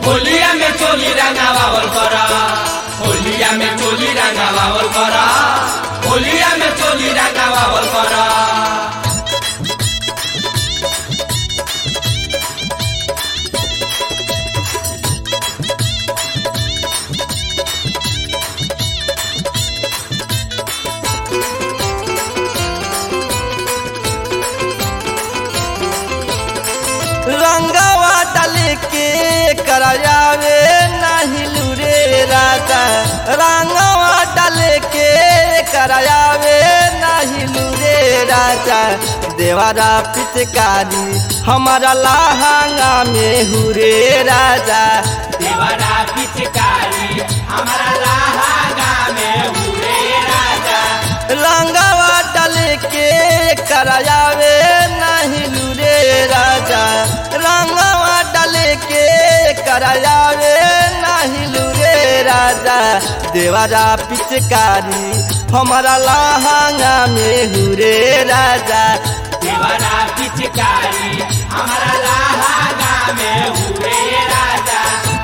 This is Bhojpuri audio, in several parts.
होलिया में चोली रंगावल कर होलिया में चोली रंगावल कर होलिया में चोली रंगावल कर रंगवा डाल के करायावे नहीं लूरे राजा रंगवा डाल के करायावे नहीं लूरे राजा देवारा पिचकारी हमारा लहंगा में हुरे राजा देवरा पिचकारी हमारा लहंगा में हुए राजा रंगवा डाल के करायावे नहीं लूरे राजा रंगवा डाल के करायावे नहीं लूरे राजा देवारा पिचकारी हमारा लहंगा में हुरे राजा देवरा पिचकारी हमारा लहंगा में हुए राजा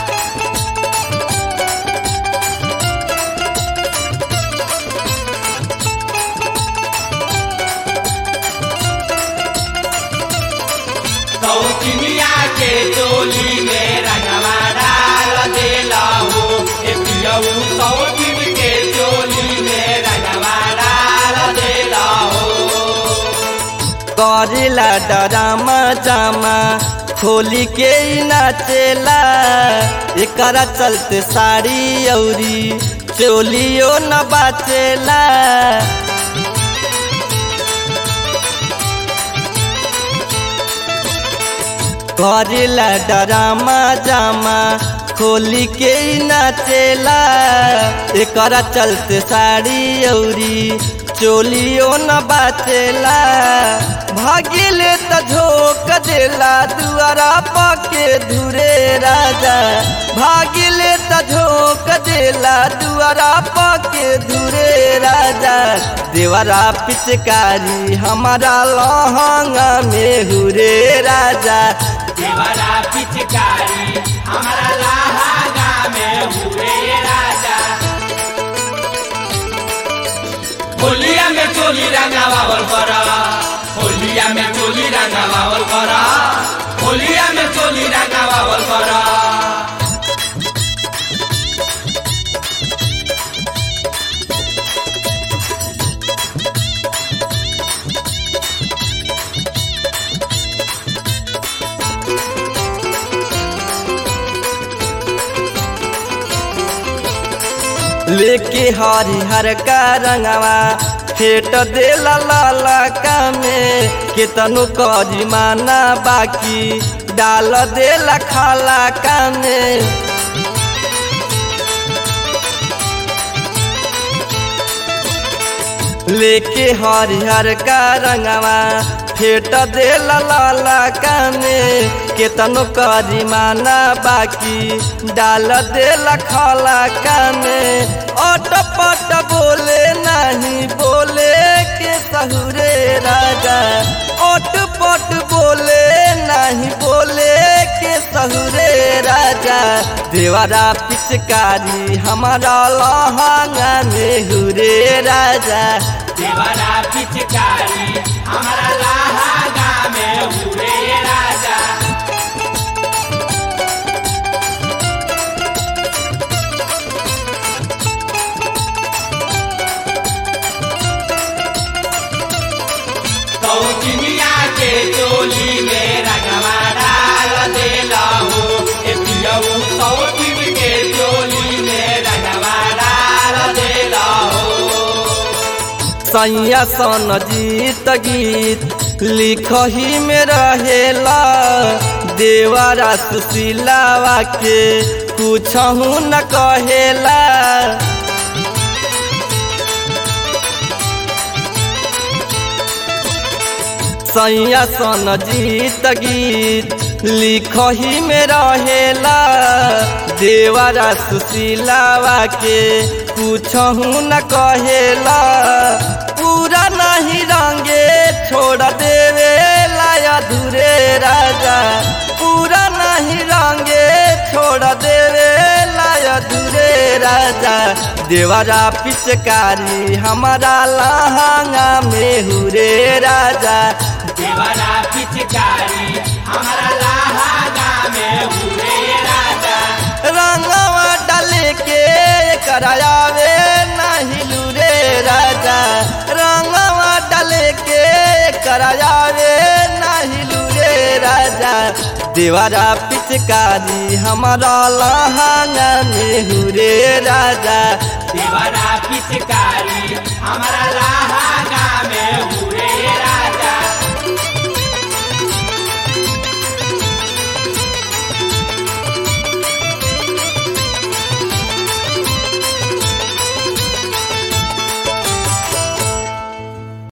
कौकिनिया के चोली में रंगवा डाल देला हो ए पियऊ कौकिन के चोली में रंगवा डाल देला हो करेला डरामा जामा खोली के ही नाचेला एकरा चलते साड़ी औरी चोलियो न बाचेला करेला डरामा जामा खोली के ही नाचेला एकरा चलते साड़ी औरी चोलियो न बाचेला भागिले त झोक देला दुआरा पके धुरे राजा भागिले त झोक देला दुआरा पके धुरे राजा देवरा पिचकारी हमारा लहंगा में हुरे राजा देवरा पिचकारी हमारा लहंगा में हुए राजा होलिया में चोली रंगावल कर होलिया में चोली रंगावल कर होलिया में चोली रंगावल कर लेके हरिहर का रंगवा फेट देला लाला का में केतनु करी माना बाकी डाल देला खाला का में लेके हरिहर का रंगवा फेट देला लाला का में केतनो करी माना बाकी डाल देला खाला का में अट पट बोले नहीं बोले के सहुरे राजा अट पट बोले नहीं बोले के सहुरे राजा देवारा पिचकारी हमारा लहंगा में हुरे राजा देवरा पिचकारी हमारा लहंगा में हुए राजा कौकिनिया के चोली में रंगवा डाल देला हो ए पियऊ कौकिन के चोली में रंगवा डाल देला हो सैया सन जीत गीत लिखही में रहेला देवरा सुशीलावा के कुछ न कहेला सैया सन जीत गीत लिखही में रहेला देवरा सुशीलावा के कुछ न कहेला पूरा नहीं रंगे छोड़ देवे लाया धुरे राजा पूरा नहीं रंगे छोड़ छोड़ देवे लाय दूरे राजा देवरा पिचकारी हमारा लहंगा में हुरे राजा देवरा पिचकारी हमारा लहागा में हुए राजा रंगवा डाले के करायावे नहीं लूरे राजा रंगवा डाले के करायावे नहीं लूरे राजा देवरा पिचकारी हमारा लहंगा में हुरे राजा देवरा पिचकारी हमारा लहागा